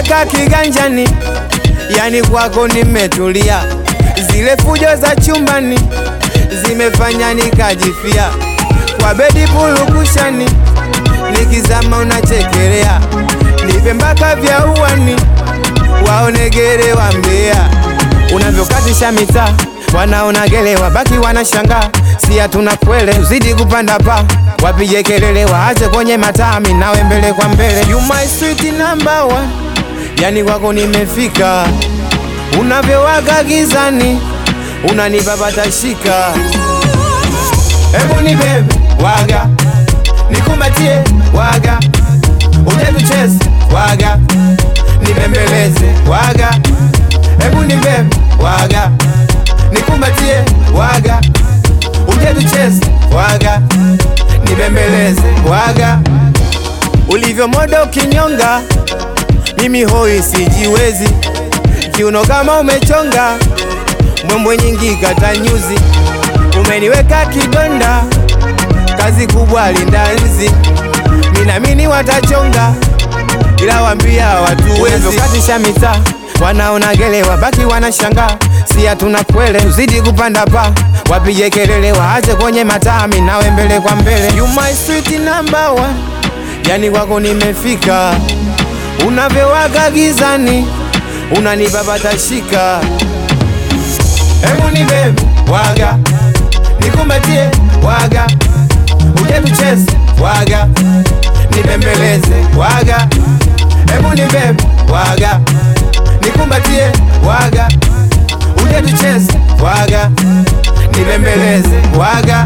umeniweka kiganjani, yani kwako nimetulia. Zile fujo za chumbani zimefanya nikajifia, kwa bedi pulukushani, nikizama unachekelea, nipe mpaka vya uwani, waonegere wa Mbeya, unavyokatisha mitaa wanaonagelewa baki wanashangaa, si hatuna kwele, tuzidi kupanda pa wapige kelele, waache kwenye matami, nawe mbele kwa mbele. You my sweet number one, yani kwako nimefika, unavyowaka gizani unanipa patashika. Hebu ni bebe waga, nikumbatie waga, uje tucheze waga, nibembeleze waga, hebu ni bebe waga, nikumbatie waga, uje tucheze waga, nibembeleze waga, ulivyo modo kinyonga, mimi hoi sijiwezi, kiuno kama umechonga, mbwembwe nyingi kata nyuzi, umeniweka kidonda, kazi kubwa linda nzi, minamini watachonga, ila wambia watu wezi katisha mitaa wanaonagelewa baki wanashangaa, si hatuna kwele, tuzidi kupanda pa wapige kelele, waache kwenye matami, nawe mbele kwa mbele. You my sweet number one, yani kwako nimefika, unavyowaka gizani unanipa patashika. Hebu ni bebe waga, nikumbatie waga, uje tucheze waga, nibembeleze waga, hebu ni bebe waga, nikumbatie waga, uje tucheze waga, nibembeleze waga.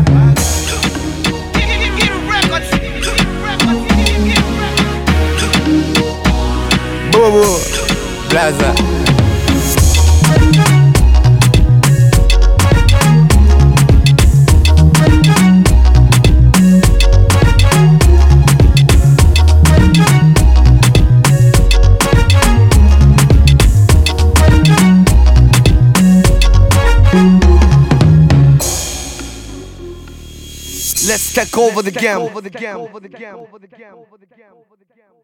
Bobo Blaza. Let's take over the game.